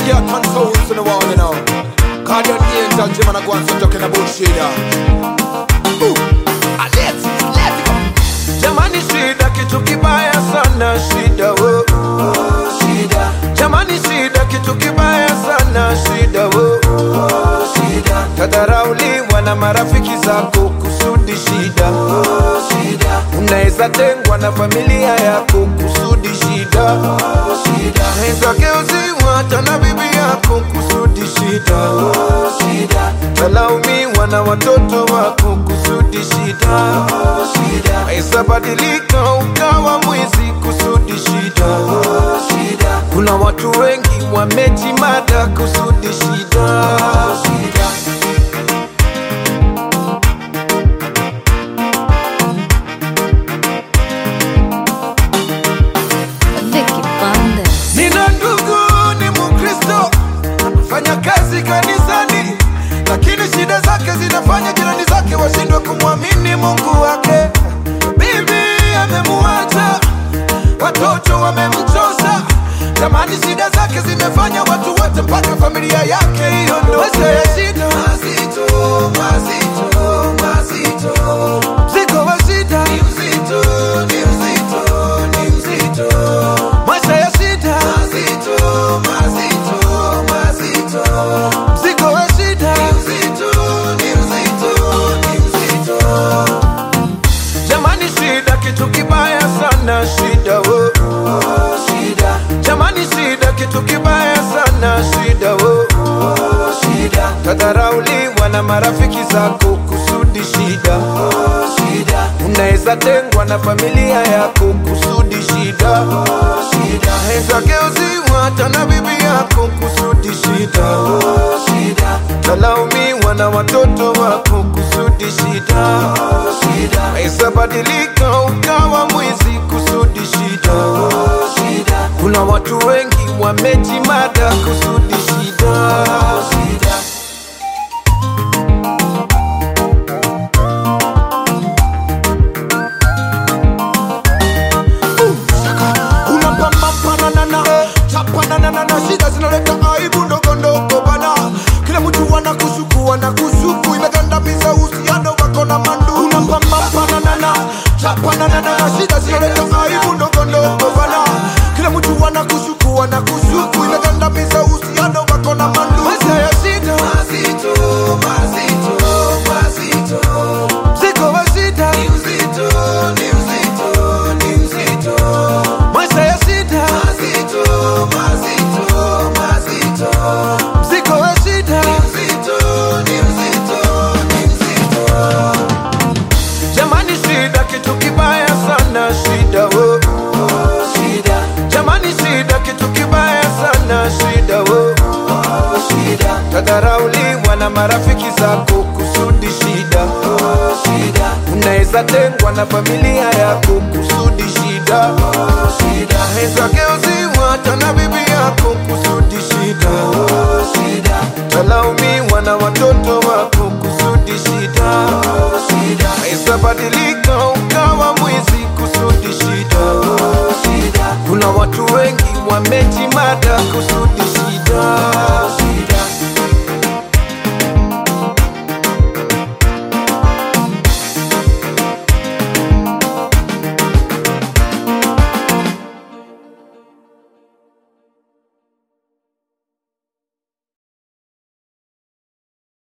the hot and souls in the wall, you know. Guardian angel, Jim and I go and start talking about shida. Ooh, ah, let's, let's go. Jamani, shida kitu kibaya sana, shida wo. Shida, Jamani, shida kitu kibaya sana, shida wo. shida, Tadharauliwa na marafiki zako kusudi shida. shida, Unaweza tengwa na familia yako kusudi shida. shida, Unaweza geuziwa hata na bibi yako kusudi shida. shida, Talaumiwa na watoto wako kusudi shida. shida, Unaweza badilika ukawa mwizi kusudi shida. shida, Kuna watu wengi wamejimada kusudi shida. shida. Vicky Bandes. Nina ndugu ni Mkristo, fanya kazi kanisani, lakini shida zake zinafanya jirani zake washindwe kumwamini Mungu wake. Bibi amemuacha, watoto wamemchosa, jamani, shida zake zimefanya watu wote mpaka familia yake hiyo ndo maisha ya shida, mazito, mazito, mazito, mzigo wa shida ni mzito, ni mzito, ni mzito maisha ya shida mazito, mazito, mazito, mzigo wa shida ni mzito, ni mzito, ni mzito. Jamani, shida kitu kibaya sana, shida wo. Shida, Jamani, shida kitu kibaya sana, shida wo. shida, Tadharauliwa na marafiki zako kusudi shida. shida, Unaweza tengwa na familia yako kusudi shida. shida, Unaweza geuziwa hata na bibi yako kusudi shida. shida, Talaumiwa na watoto wako kusudi shida. shida, Unaweza badilika ukawa mwizi kusudi shida. shida, Kuna watu wengi wamejimada kusudi shida. shida. unapampapananana chapananana shida zinaleta aibu ndogo ndogo bana kila mtu wana kusuku wana kusuku imegandamiza uhusiano wako na mandu unapampapananana chapananana shida zinaleta aibu ndogo ndogo bana kila mtu wana kusuku wana kusuku imegandamiza uhusiano wako na mandu maisha ya shida Mazito, mazito, mazito, mzigo wa shida ni mzito, ni mzito, ni mzito. maisha ya shida Mazito, mazito, mazito, mzigo wa shida ni mzito, ni mzito, ni mzito. jamani shida kitu kibaya sana shida wo Shida, jamani shida kitu kibaya sana shida wo shida, tadharauliwa na marafiki zako kusudi shida shida, unaweza tengwa na familia yako kusudi shida shida, unaweza geuziwa hata na bibi yako kusudi shida shida, talaumiwa na watoto wako kusudi shida shida, unaweza badilika ukawa mwizi kusudi shida shida, kuna watu wengi wamejimada kusudi shida